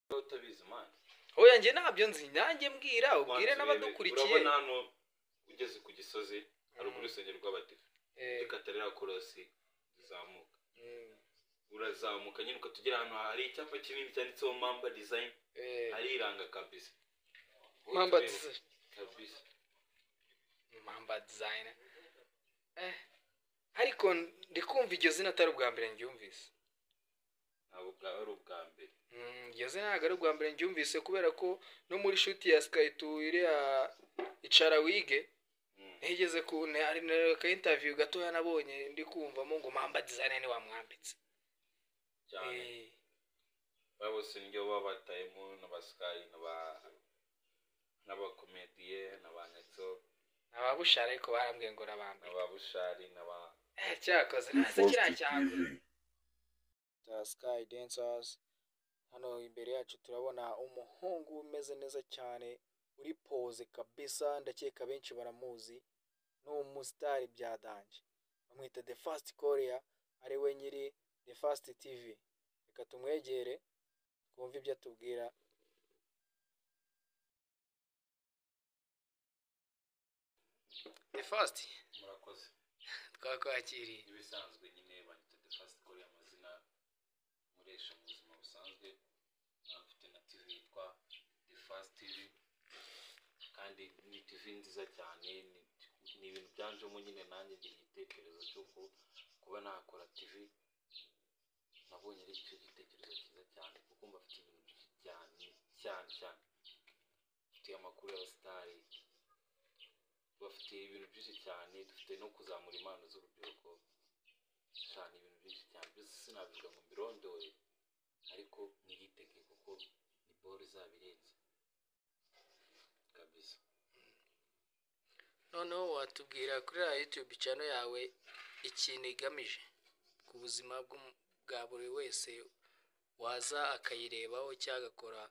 wowe utabizi mani oya njye ntabyo nzi nanjye mbwira ubwire n'abadukurikiye urabona hano ugeze ku gisozi haruguru y'urusengero rw'abadive Eh, dukatarira korosi uzamuka mm, urazamuka nyine ukatugera ahantu hari icyapa kinini cyanditseho mamba dizayini eh, ariranga kabisa Mamba Utureba Design. kabisa Mamba Design. Eh, ariko ndi kumva iryo zina atari ubwa mbere ryumvise ntabwo bwaba ari ubwa mbere iryo zina ntabwo ari ubwa mbere ryumvise kubera ko no muri shuti ya Sky tu iriya icara wige Mm. ntigeze ku ne- hari na- ka interview gatoya nabonye ndi kumvamo ngo mamba design ni wamwambitse cyane Eh, baba bose niryo baba batayemo n'abasikayi n'aba- n'abakomediye n'abanyetso ababushara ariko barambwiye ngo urabambira n'ababushari n'aba Eh, cyakoze nasa kiriya cyangu Sky Dancers hano imbere yacu turabona umuhungu umeze neza cyane uri pose kabisa ndakeka benshi baramuzi ni umusitari byadanje bamwita The Fast Korea ari we nyiri The Fast TV reka tumwegere twumve ibyo atubwira The Fast murakoze twakwakiriye ibisanzwe nyine banyita the first core amazina nkoresha mu buzima busanzwe nkaba mfite na tv yitwa the first tv kandi ni tv nziza cyane ni, ni ibintu byanjemo nyine nanjye ngira igitekerezo cy'uko kuba nakora tv nabonye ari cyo gitekerezo cyiza cyane kuko mba mfite ibintu byinshi cyane cyane cyane mfite amakuru y'abasitari bafite ibintu byinshi cyane dufite no kuzamura impano z'urubyiruko cyane ibintu byinshi cyane byose sinabivuga ngo mbirondore ariko mwiyitege kuko ni boro izabirenze kabisa noneho watubwira kuri ya yutube cano yawe ikintu igamije ku buzima bw'umu- bwa buri wese waza akayirebaho cyangwa agakora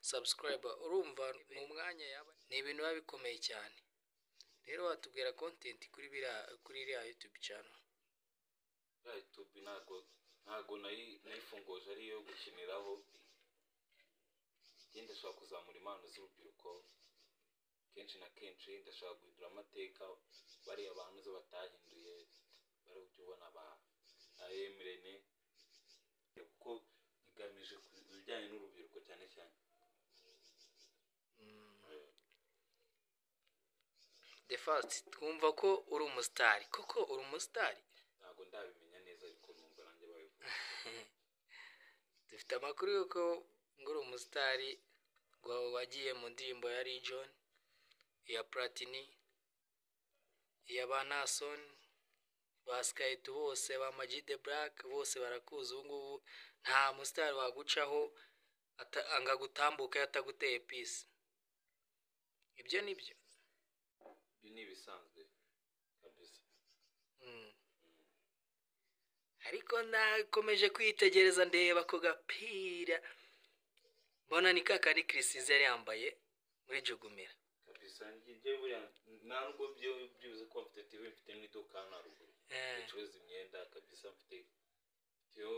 sabusikarayiba urumva mu mwanya yaba ni ibintu biba bikomeye cyane rero watubwira kontenti kuri biriya kuri iriya yutube cano ya youtube ntago ntago nayi- nayifungoje ari iyo gukiniraho njye ndashaka kuzamura impano z'urubyiruko kenshi na kenshi ndashaka guhindura amateka bariya bantu zo batahinduye bari ujya ubona ba emurene kuko igamije ku bijyanye n'urubyiruko cyane cyane de fasiti twumva ko uri umusitari koko uri umusitari ntago ndabimenya neza ariko numva nanjye babivuga dufite amakuru y'uko ngo uri umusitari wa- wagiye mu ndirimbo ya region iya platini iya ba nason ba skype bose ba Ama-G the black bose barakuzi ubu ngubu nta musitari wagucaho ata- anga gutambuka yataguteye pisi ibyo ni byo ibi ni ibisanzwe kabisa Mm. ariko nakomeje kwitegereza ndeba ako gapira mbona ni ka kandi kirisize yari yambaye muri jugumira kabisa njye njye buriya nta nubwo byo- byibuze kuba mfite tv mfite n'iduka hano haruguru Eh, bacuruza imyenda kabisa mfite yo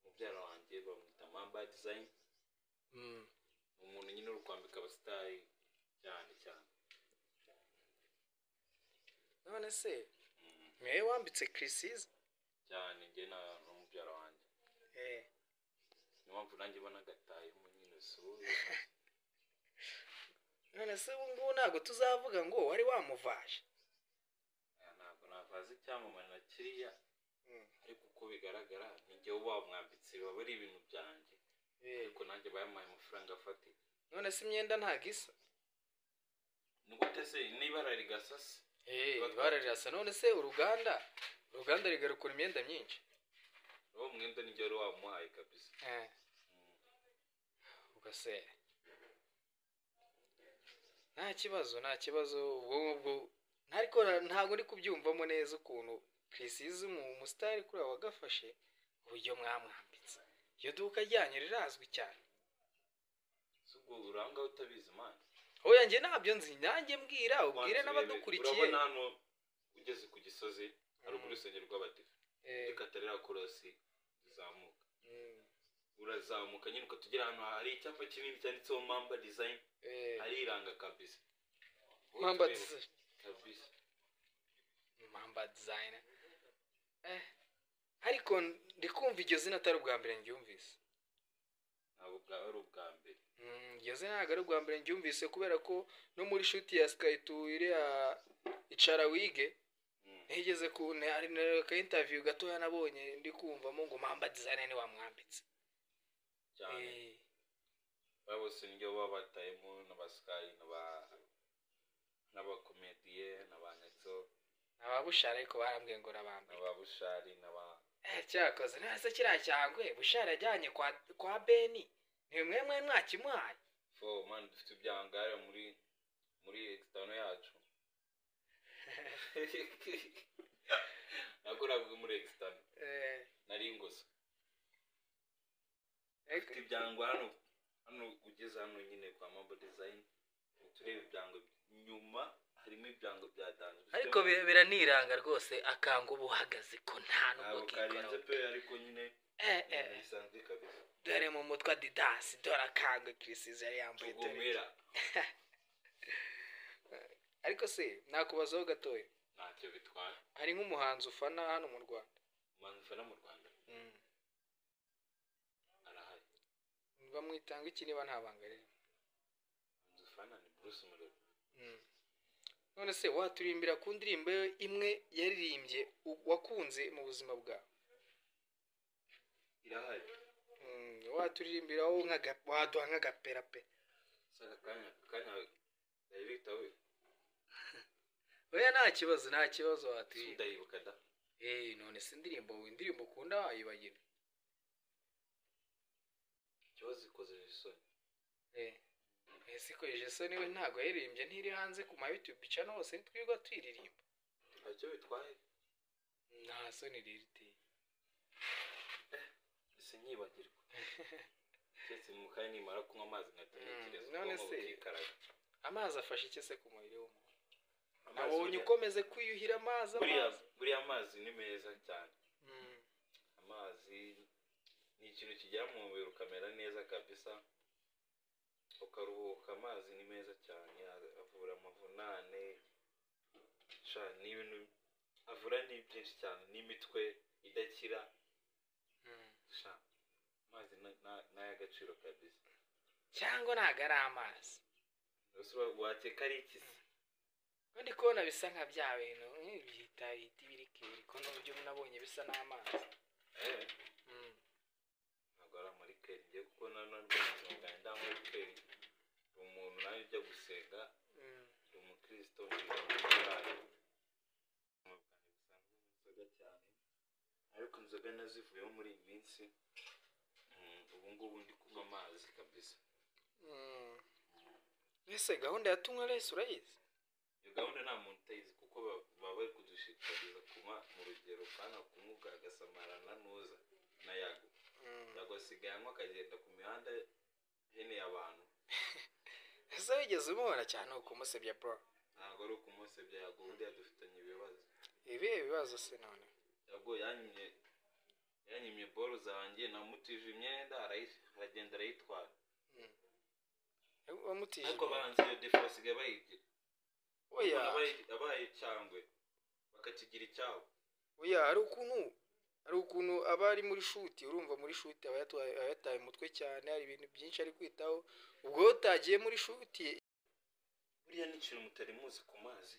mubyara wanjye bamwita mamba design mm. ni umuntu nyine uri kwambika abasitari cyane cyane none se Mm, niwe wambitse kirisize cyane njye na ni mubyara wanjye niyo mpamvu nanjye ubona agatayemo nyine suye none se ubu ngubu ntabwo tuzavuga ngo wari wamuvaje ntabwo navaze icyamamare na kiriya Mm. ariko uko bigaragara ninjye uba wamwambitse biba ari ibintu byanjye ariko nanjye bayamuhaye amafaranga afatika none se imyenda ntabwo isa ni gute se n'ibara rigasa se ibara rirasa none se uruganda uruganda rigarukura imyenda myinshi uwo mwenda nijye wari wamuhaye kabisa Eh, Mm. ubwo se nta kibazo nta kibazo ubwo ngubwo ariko na- ntabwo ndi kubyumvamo neza ukuntu kirisize umusitari kuri abo wagafashe uburyo mwamwambitse iryo duka ryanyu rirazwi cyane si ubwo urangaho utabizi mani oya njye nabyo nzi nanjye mbwira ubwire Banza urebe. n'abadukurikiye urabona hano ugeze ku gisozi haruguru Mm. y'urusengero rw'abadive Eh, dukatarira korosi rizamuka mm, urazamuka nyine ukatugera ahantu hari icyapa kinini cyanditseho mamba dizayini Eh, ariranga kabisa Mamba Utureba Design. kabisa Mamba Design. Eh, ariko ndi kumva iryo zina atari ubwa mbere ndyumvise ntabwo bwaba ari ubwa mbere Mm, iryo zina ntabwo ari ubwa mbere ndyumvise kubera ko no muri shuti ya Sky Tour iriya icara wige Mm. ntigeze ku ne- hari na ka interview gatoya nabonye ndi kumvamo ngo Mamba Design ni wamwambitse cyane Eh, baba bose nibyo baba batayemo n'abasikari n'aba- n'abakomediye n'abanyetso ababushara ariko barambwiye ngo urabambira n'ababushari n'aba Eh, cyakoze nase kiriya cyangwe bushara yajyanye kwa kwa beni ni mwe mwe mwakimuhaye fo mani dufite ibyangare muri muri ekisitano yacu nakoraga muri ekisitano Eh, nari ingose ariko- dufite ibyangwa hano hano ugeze hano nyine kwa mamba dizayini tureba ibyango nyuma harimo ibyango bya danzo Dufite ariko bi- biraniranga rwose akanga uba uhagaze ko nta ntabwo nubwo karenze kikoraho pe ariko nyine Eh, eh, ibintu bisanzwe kabisa dore mu mutwe adidasi dore akanga kirisizi yari yambaye dore tugomera ariko se nakubazaho gatoya ntacyo bitwara hari nk'umuhanzi ufana hano mu rwanda umanufa no mu rwanda arahari bamwitanga iki niba nta banga riri nzufana ni bruce murebe Mm. none se waturirimbira ku ndirimbo ye imwe yaririmbye u- wakunze mu buzima bwawe irahari Mm, waturirimbira wowe nk'aga- waduha nk'agapera pe si aka kanya aka kanya yari bitawe oya nta kibazo nta kibazo waturirimba tudayibuka da Eh, none se indirimbo indirimbo ukunda wayibagira ikibazo ikoze isoni Eh, ese ikoresheje isoni we ntabwo yaririmbye ntiri hanze ku ma YouTube channel hose ntitwirirwa tuyiririmba ntacyo bitwaye nta soni riri te ese nyibagirwa keretse mu kanya nimara kunywa amazi nkatekereza Mm, none se- ikaraga amazi afasha iki se ku mubiri w'umuntu nabonye amazi ukomeze kwiyuhira amazi buriya amazi buriya amazi ni meza cyane Mm, amazi ni ikintu kijya mu mubiri ukamera neza kabisa ukaruhuka amazi ni meza cyane a- avura amavunane sha ni ibintu avura ni byinshi cyane n'imitwe idakira mm. sha amazi na- na- ni ay'agaciro kabisa cyangwa ntabwo ari amazi gusa wa- wakeka ari ikisi Ko ndi kubona bisa nka bya bintu nk'ibihita bihita ibirika ibiriko n'uburyo nabonye bisa n'amazi Eh, Mm. ntabwo ari amarikeri ngiye kuko na none ubuzima bwanjye nta marikeri ni umuntu nawe ujya gusenga Mm. ni umukristo ni umuyisilamu. Ubuzima bwanjye busa n'inzoga cyane ariko inzoga nazivuyemo muri iyi minsi Mm, ubu ngubu ndi kunywa amazi kabisa Mm. ese gahunda ya tunywa resi urayizi iyo gahunda nta muntu utayizi kuko ba- baba bari kudushishikariza kunywa mu rugero kandi akumuga agasamarana n'uza n'ayago Mm. yago asigaye anywa akagenda ku mihanda hene y'abantu ese wigeze umubona cyane ukumusebya bro ntabwo ari ukumusebya yago buriya dufitanye ibibazo ibihe bibazo se none yago yanyimye yanyimye boro zanjye namutije imyenda arayi- aragenda arayitwara wamutije ariko abahanzi iyo defo basigaye bayigira oya Abayi- abaye cyangwe bakakigira icyabo oya hari ukuntu hari ukuntu aba ari muri shuti urumva muri shuti aba yatwaye- aba yataye umutwe cyane hari ibintu byinshi ari kwitaho ubwo wowe utagiye muri shuti buriya ni ikintu mutari muzi ku mazi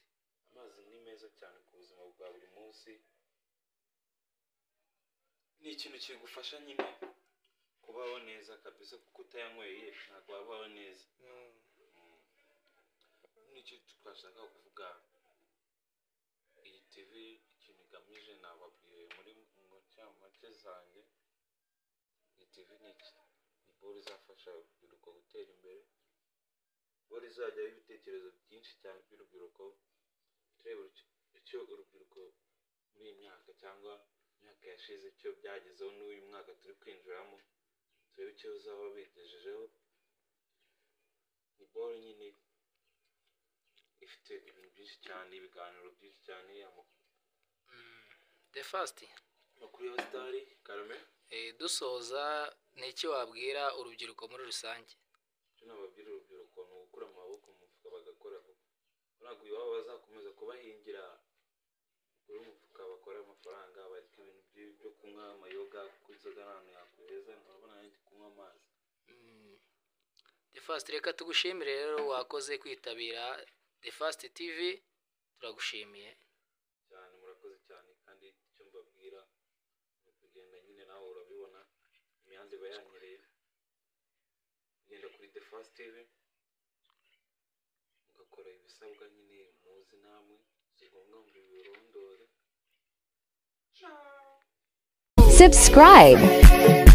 amazi ni meza cyane ku buzima bwa buri munsi ni ikintu kigufasha nyine kubaho neza kabisa kuko utayanyweye ntabwo wabaho neza Mm. nicyo twashaka kuvuga iyi tv ikintu igamije nababwiye muri mu cyamake zanjye iyi tv ni iki ni boro izafasha urubyiruko gutera imbere boro izajyaho ibitekerezo byinshi cyane by'urubyiruko turebe icyo- icyo urubyiruko muri iyi myaka cyangwa imyaka yashize icyo byagezeho n'uyu mwaka turi kwinjiramo turebe icyo zaba bigejejeho ni boro nyine ifite ibintu byinshi cyane ibiganiro byinshi cyane ama- the first amakuru ya sitari karame Eh, dusoza ni iki wabwira urubyiruko muri rusange icyo nababwira urubyiruko ni ugukura mu maboko mu mufuka bagakora vuba urabwo iwabo bazakomeza kubahingira kuri umufuka bakora amafaranga bareka ibintu byo- byo kunywa amayoga kuko inzoga ntabwo yakweza urabona nanjye kunywa amazi Mm. The Fast reka tugushimire rero wakoze kwitabira The Fast TV turagushimiye cyane murakoze cyane kandi icyo mbabwira ni ukugenda nyine nawe urabibona imihanda iba yanyereye ugenda kuri the fast tv mugakora ibisabwa nyine muzi namwe si ngombwa ngo birondore Subscribe.